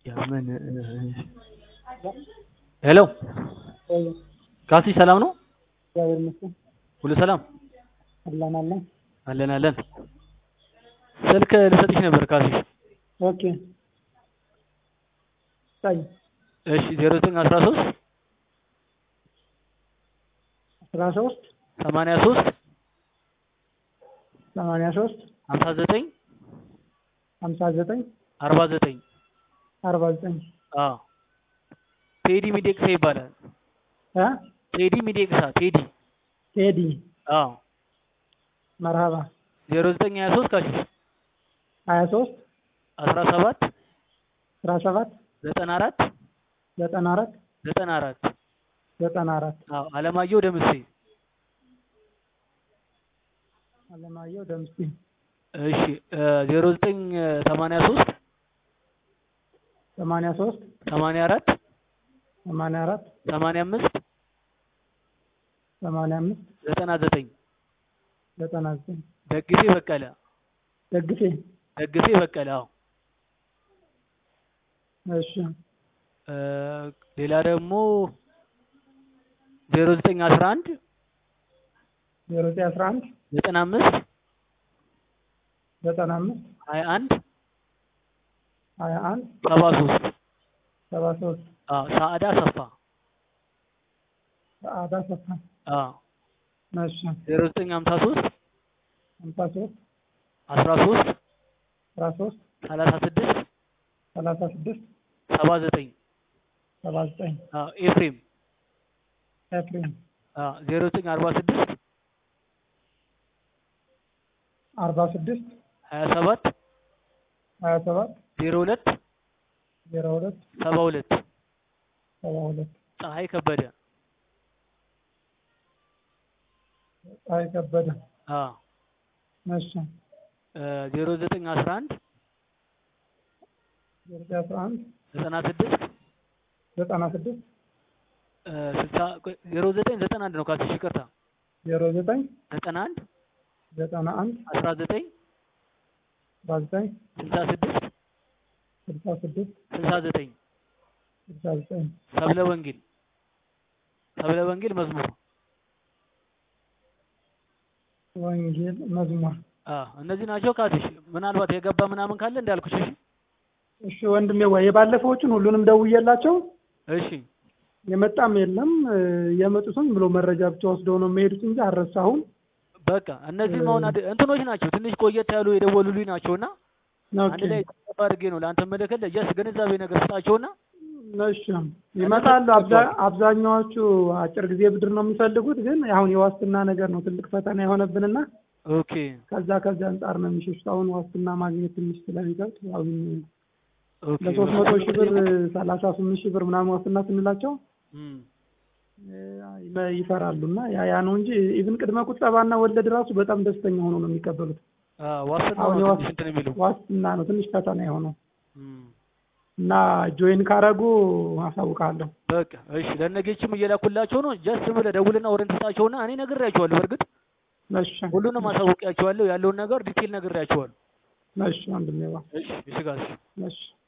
ያምን ሄሎ ካሲ ሰላም ነው? እግዚአብሔር ይመስገን ሁሉ ሰላም አለን አለን። አለን አለን። ስልክ ልሰጥሽ ነበር ካሲ። ኦኬ ታይ እሺ 0913 አስራ ሶስት 83 ሰማንያ ሶስት 59 ሀምሳ ዘጠኝ 49 አርባ ዘጠኝ አዎ ቴዲ ሚዴቅሳ ይባላል። እ ቴዲ ሚዴቅሳ ቴዲ ቴዲ አዎ መርሃባ 0923 ካሲ ሀያ ሶስት 17 አስራ ሰባት 94 ዘጠና አራት 94 ዘጠና አራት አዎ አለማየሁ ደምሴ አለማየሁ ደምሴ እሺ 0983 ሰማንያ ሶስት 84 ሰማንያ አራት 85 ሰማንያ አምስት 99 ዘጠና ዘጠኝ ደግፌ በቀለ ደግፌ ደግፌ በቀለ አዎ እሺ እ ሌላ ደግሞ 0911 ዜሮ ዘጠኝ አስራ አንድ 95 ዘጠና አምስት 21 ሀያ አንድ 73 ሰባ ሶስት አዎ ሰዓዳ ሰፋ ሰዓዳ ሰፋ አዎ እሺ 0953 ሀምሳ ሶስት 13 አስራ ሶስት 36 ሰላሳ ስድስት 79 ሰባ ዘጠኝ አዎ ኤፍሬም ኤፕሪል አዎ 0946 አርባ ስድስት 27 ሀያ ሰባት 02 ዜሮ ሁለት 72 ሰባ ሁለት ፀሐይ ከበደ ፀሐይ ከበደ አዎ እሺ እ 0911 ዜሮ ዘጠኝ አስራ አንድ 96 ዘጠና ስድስት እ 60 ቆይ 0991 ነው ካልሽ ይቅርታ ዜሮ ዘጠኝ 91 ዘጠና አንድ 19 አስራ ዘጠኝ 66 ስልሳ ስድስት 69 ስልሳ ዘጠኝ ሰብለ ወንጌል ሰብለ ወንጌል መዝሙር ወንጌል መዝሙር አ እነዚህ ናቸው ካትሽ ምናልባት የገባ ምናምን ካለ እንዳልኩሽ እሺ እሺ ወንድሜ ወይ የባለፈዎቹን ሁሉንም ደውዬላቸው እሺ የመጣም የለም እ የመጡትን ብሎ መረጃ ብቻ ወስደው ነው የሚሄዱት እንጂ አልረሳሁም በቃ እነዚህ መሆን አድ- እንትኖች ናቸው ትንሽ ቆየት ያሉ የደወሉልኝ ናቸውና አንድ ላይ ጠብ አድርጌ ነው ለአንተ መለከለ ጀስት ግንዛቤ ነገር ስጣቸውና እሺ ይመጣሉ። አብዛ- አብዛኛዎቹ አጭር ጊዜ ብድር ነው የሚፈልጉት፣ ግን አሁን የዋስትና ነገር ነው ትልቅ ፈተና የሆነብንና ኦኬ ከዛ ከዛ አንጻር ነው የሚሸሹት። አሁን ዋስትና ማግኘት ትንሽ ስለሚከብድ አሁን ኦኬ ለሶስት መቶ ሺህ ብር ሰላሳ ስምንት ሺህ ብር ምናምን ዋስትና ስንላቸው እም እ ይመ- ይፈራሉና ያ ያ ነው እንጂ ኢቭን ቅድመ ቁጠባና ወለድ ራሱ በጣም ደስተኛ ሆኖ ነው የሚቀበሉት። አ ዋስትና አሁን ነው የዋስ- ትንሽ እንትን የሚሉ ዋስትና ነው ትንሽ ፈተና የሆነው እም እና ጆይን ካረጉ አሳውቃለሁ። በቃ እሺ ለነገችም እየላኩላቸው ነው ጀስት ብለህ ደውልና ወረን ስጣቸውና እኔ ነግሬያቸዋለሁ በእርግጥ እሺ ሁሉንም አሳውቂያቸዋለሁ ያለውን ነገር ዲቴል ነግሬያቸዋለሁ እሺ ወንድሜ ዋ እሺ እሺ ጋር እሺ